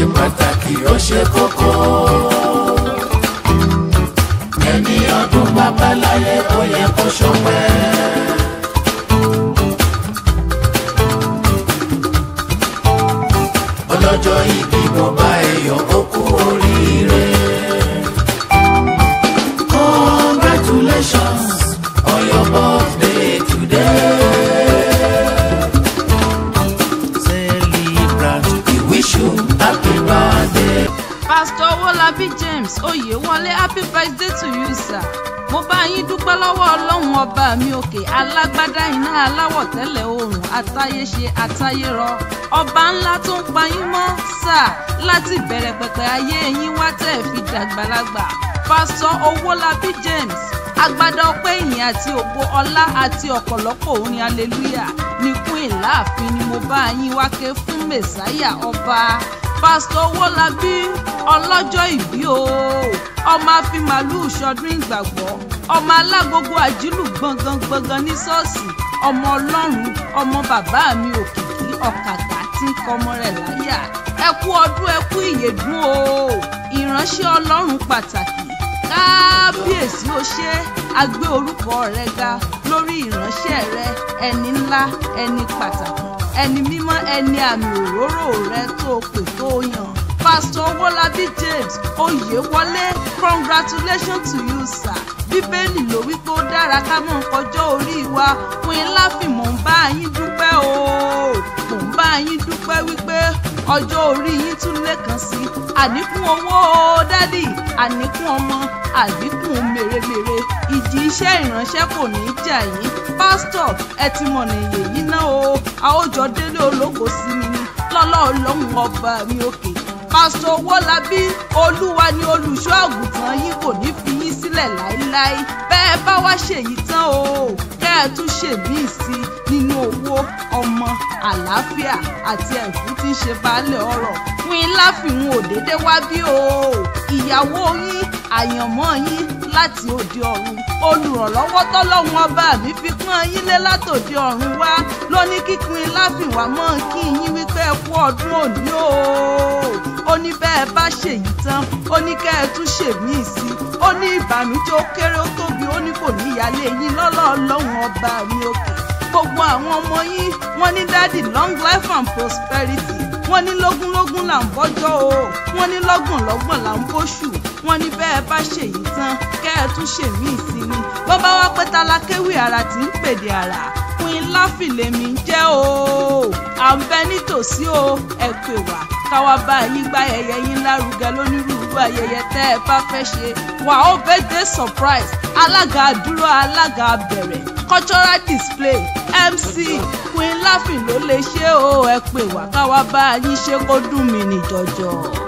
pàtàkì ó ṣe kókó. ẹni ọdún bàbá láyé ó yẹ kó ṣọpẹ́. ọlọ́jọ́ ìbí mo bá ẹyọ ó kú oríire. congratulations on your birthday today. celebrant we wish you happy birthday. Pastor Owólabí James Oyèwọlé happy birthday to you sir. Mo bá yín dúpẹ́ lọ́wọ́ Ọlọ́run ọba mi òkè alágbádá iná aláwọ̀ tẹ́lẹ̀ oòrùn àtayéṣe àtayérọ. Ọba ńlá tó ń pa yín mọ́ sà láti ìbẹ̀rẹ̀ pẹ̀pẹ̀ ayé yín wá tẹ̀ fi dàgbàlagbà. Pastor Owólabí James agbádá ọpẹ́ ìyìn àti ògo ọlá àti ọ̀pọ̀lọpọ̀ orin hallelujah ní queen láàfin ni mo bá yín wá ké fún mẹ̀sáyà ọba pásítọ̀ owólabí ọlọ́jọ́ ìbí o ọmọ àfimàlú ṣọdún ìgbàgbọ́ ọmọ alágogo àjílù gbọ̀ngàn gbọ̀ngàn ní ṣọ́ọ̀ṣì ọmọ ọlọ́run ọmọ bàbá mi òkìkí ọ̀kàkà tí ń kọmọ rẹ̀ láyà ẹ kú ọdún ẹ kú ìyèdún o ìránṣẹ́ ọlọ́run pàtàkì kábíyèsí ó ṣe a gbé orúkọ rẹ ga lórí ìránṣẹ́ rẹ ẹni ńlá ẹni pàtàkì ẹni mímọ́ ẹni àmì òróró rẹ tó pè tó yàn pásítọ̀ owólabí james oyèwọlé congratulations to you sir bíbélì ló wí pé ó dára ká mọ̀ kọjọ́ orí wa fún yín láfìn mò ń bá yín dúpẹ́ o mò ń bá yín dúpẹ́ wípé ọjọ́ orí yín tún lẹ́kan sí àníkún owó o dádì àníkún ọmọ àdínkùn mèremère ìjì iṣẹ́ ìránṣẹ́ kò ní í jà yín pásítọ̀ ẹ ti mọ̀ nìyẹn yìí náà o a ó jọ délé ológo sí mi ní lọ́lọ́ ọlọ́run ọba mi òkè pásítọ̀ owólabí olúwa ni olùṣọ́ àgùntàn yín kò ní fi yín sílẹ̀ láéláé bẹ́ẹ̀ bá wá ṣèyí tán o kẹ́ ẹ tún ṣèmíì sí i nínú owó ọmọ àlàáfíà àti ẹ̀fún tí ń ṣe baálé ọrọ̀ fún yín láfihàn òdédé wá bí o ìyàwó yín àyànmọ́ yín láti òde ọ̀run olùrànlọ́wọ́ tọ́lọ́run ọba mi fi pọ́n yín lé látòde ọ̀run wá ló ní kíkún láfìwá mọ́ kí yín wípé ẹ kú ọdún òní o ó ní bẹ́ẹ̀ bá ṣèyí tán ó ní kẹ́ ẹ tún ṣèmíì sí ó ní ìbànújẹ́ ó kéré ó tóbi ó ní kò ní ìyálé yín lọ́lọ́ ọlọ́run ọba mi òkè gbogbo àwọn ọmọ yín wọ́n ní dádì long life and prosperity wọ́n ní lógúnlógún là ń bọ́jọ́ o wọ́n ní lọ́gbọ̀nlọ́gbọ̀n là ń bóṣù wọ́n ní bẹ́ẹ̀ bá ṣèyí tán kẹ́ ẹ tún ṣèmí ìsinmi bọ́bá wá pẹ́ tálákéwì ara tí ń pèdè àrà queen láfìlẹ́mí jẹ́ o à ń bẹ nítòsí o ẹ pè wá káwá bá yín gbá ayẹyẹ yín lárugẹ lónírúurú ayẹyẹ tẹ́ ẹ bá fẹ́ ṣe wà ó birthday surprise alága àdúrà alága bẹ̀rẹ̀ cultural display mc queen láfìn ló lè ṣe o ẹ pè wá káwá bá yín ṣe kó dùn mí ní jọjọ.